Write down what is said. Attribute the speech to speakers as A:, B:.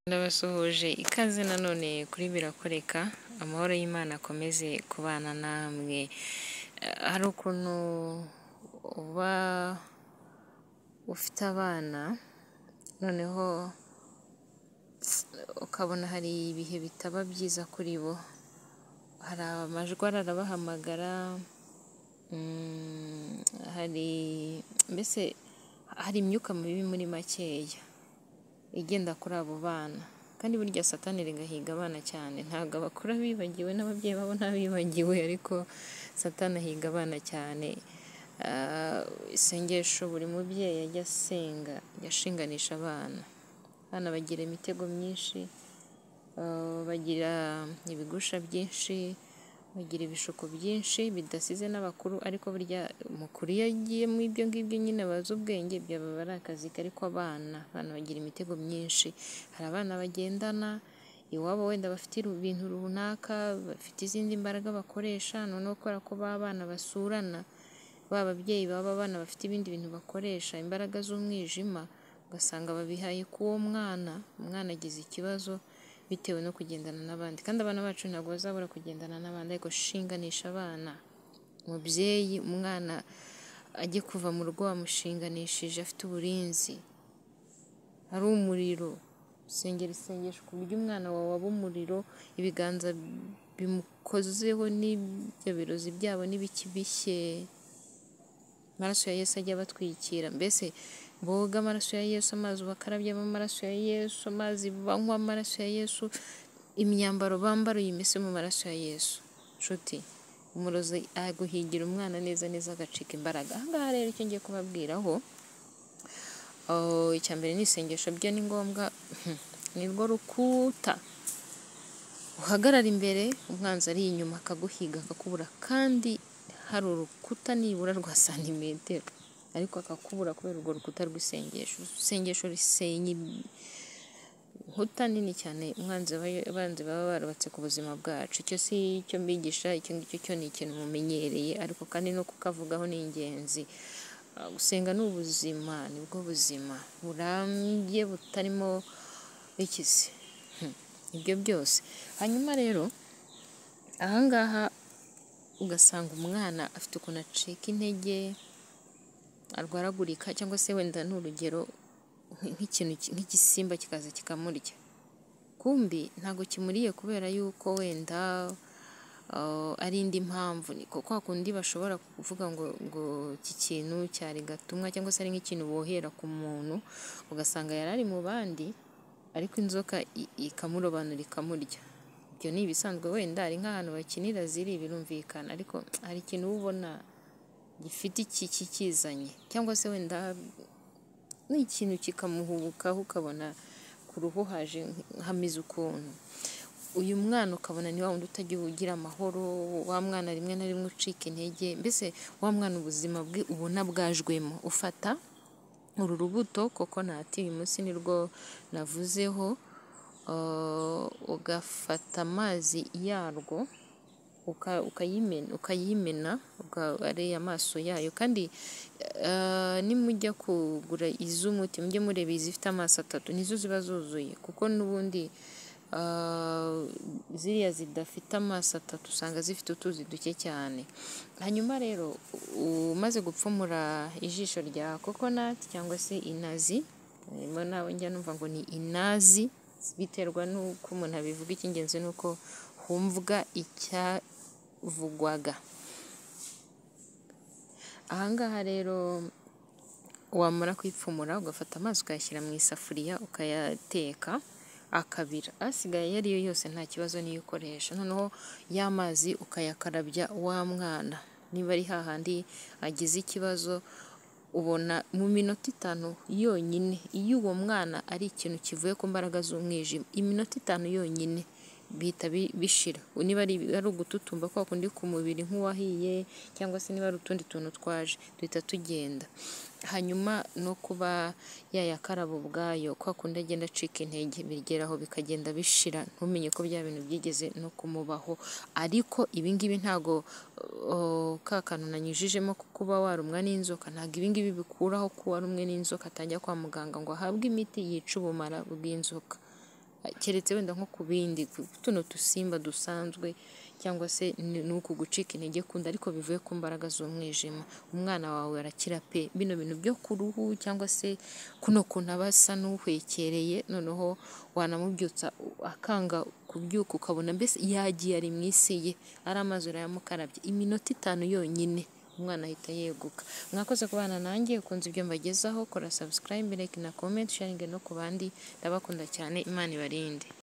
A: Ndabasuhuje ikaze nanone kuri birakoreka, amahoro y'Imana akomeze kubana namwe, hari ukuntu uba ufite abana noneho ukabona hari ibihe bitaba byiza kuri bo, hari amajwi arabahamagara, hari mbese hari imyuka mibi muri makeya igenda kuri abo bana kandi burya satani rigahiga abana cyane, ntabwo abakuru bibagiwe n'ababyeyi babo ntabibagiwe ariko satani ahiga abana cyane, isengesho buri mubyeyi ajya asenga ajya ashinganisha abana, abana bagira imitego myinshi, bagira ibigusha byinshi, bagira ibishuko byinshi bidasize n'abakuru ariko burya umukuru iyo agiye mu ibyo ngibyo nyine aba azi ubwenge byaba ari akazi ke ariko abana, abana bagira imitego myinshi, hari abana bagendana iwabo wenda bafite ibintu runaka, bafite izindi mbaraga bakoresha noneho kubera ko ba bana basurana, ba babyeyi baba abana bafite ibindi bintu bakoresha imbaraga z'umwijima, ugasanga babihaye k'uwo mwana, umwana agize ikibazo bitewe no kugendana n'abandi kandi abana bacu ntabwo bazabura kugendana n'abandi ariko shinganisha abana, umubyeyi umwana ajye kuva mu rugo wamushinganishije afite uburinzi, ari umuriro sengera isengesho ku buryo umwana wawe aba umuriro, ibiganza bimukozeho n'ibyo birozi byabo n'ibiki bishye, amaraso ya Yesu ajye abatwikira, mbese boge amaraso ya Yesu, amazi bakarabyemo amaraso ya Yesu, amazi banywa amaraso ya Yesu, imyambaro bambara uyimese mu maraso ya Yesu, nshuti umurozi aguhigira umwana neza neza agacika imbaraga, aha ngaha rero icyo ngiye kubabwiraho, icya mbere ni isengesho byo ni ngombwa, ni rwo rukuta uhagarara imbere umwanzi ari inyuma akaguhiga akakubura kandi hari urukuta nibura rwa santimetero ariko akakubura kubera urwo rukuta rw'isengesho, isengesho risenya inkuta nini cyane abanzi baba barubatse ku buzima bwacu, icyo si icyo mbigisha icyo ngicyo cyo ni ikintu mumenyereye ariko kandi no kukavugaho ni ingenzi, gusenga ni ubuzima nibwo buzima burambye butarimo iki se, ibyo byose, hanyuma rero aha ngaha ugasanga umwana afite ukuntu acika intege, arwaragurika cyangwa se wenda ni urugero nk'ikintu nk'igisimba kikaza kikamurya, kumbi ntabwo kimuriye kubera yuko wenda ari indi mpamvu, ni kwa kundi bashobora kuvuga ngo ngo iki kintu cyari gatumwa cyangwa se ari nk'ikintu bohera ku muntu, ugasanga yari ari mu bandi ariko inzoka ikamurobanura ikamurya, ibyo ni ibisanzwe wenda ari nk'ahantu bakinira ziri birumvikana ariko hari ikintu uba ubona gifite iki kikizanye cyangwa se wenda ni ikintu kikamuhubukaho ukabona ku ruhu haje hameze ukuntu, uyu mwana ukabona ni wa wundi utajya ugira amahoro, wa mwana rimwe na rimwe ucika intege, mbese wa mwana ubuzima bwe ubona bwajwemo, ufata uru rubuto kokonati uyu munsi nirwo navuzeho, ugafata amazi yarwo ukayimena ukareba amaso yayo kandi nimujya kugura iz'umuti mujye mureba izifite amaso atatu nizo ziba zuzuye kuko n'ubundi ziriya zidafite amaso atatu usanga zifite utuzi duke cyane, hanyuma rero umaze gupfumura ijisho rya kokonati cyangwa se inazi, harimo n'abo njya numva ngo ni inazi biterwa n'uko umuntu abivuga icy'ingenzi ni uko humvwa icyavugwaga, aha ngaha rero wamara kuyipfumura ugafata amazi ukayashyira mu isafuriya ukayateka akabira, asigaye iyo ariyo yose nta kibazo niyo ukoresha, noneho ya mazi ukayakarabya wa mwana, niba ari hahandi agize ikibazo ubona mu minota itanu yonyine iyo uwo mwana ari ikintu kivuye ku mbaraga z'umwijima, iminota itanu yonyine bihita bishira, niba ari ugututumba kwa kundi ku mubiri nk'uwahiye cyangwa se niba ari utundi tuntu twaje duhita tugenda, hanyuma no kuba yayakaraba ubwayo kwa kundi agenda acika intege bigeraho bikagenda bishira ntumenye ko bya bintu byigeze no kumubaho, ariko ibi ngibi ntabwo ka kantu nanyujijemo ko kuba warumwa n'inzoka ntabwo ibi ngibi bikuraho ko warumwe n'inzoka atajya kwa muganga ngo ahabwe imiti yica ubumara bw'inzoka keretse wenda nko ku bindi ku- tuno dusimba dusanzwe cyangwa se ni ni uku gucika intege kundi ariko bivuye ku mbaraga z'umwijima umwana wawe arakira pe bino bintu byo ku ruhu cyangwa se kuno kuntu aba asa n'uhwekereye noneho wanamubyutsa akanga kubyuka ukabona mbese yagiye ari mu isi ye ari amazi urayamukarabye iminota itanu yonyine umwana ahita yeguka mwakoze kubana nanjye ukunze ibyo mbagezaho kora subscribe like na comment sharing no ku bandi ndabakunda cyane imana ibarinde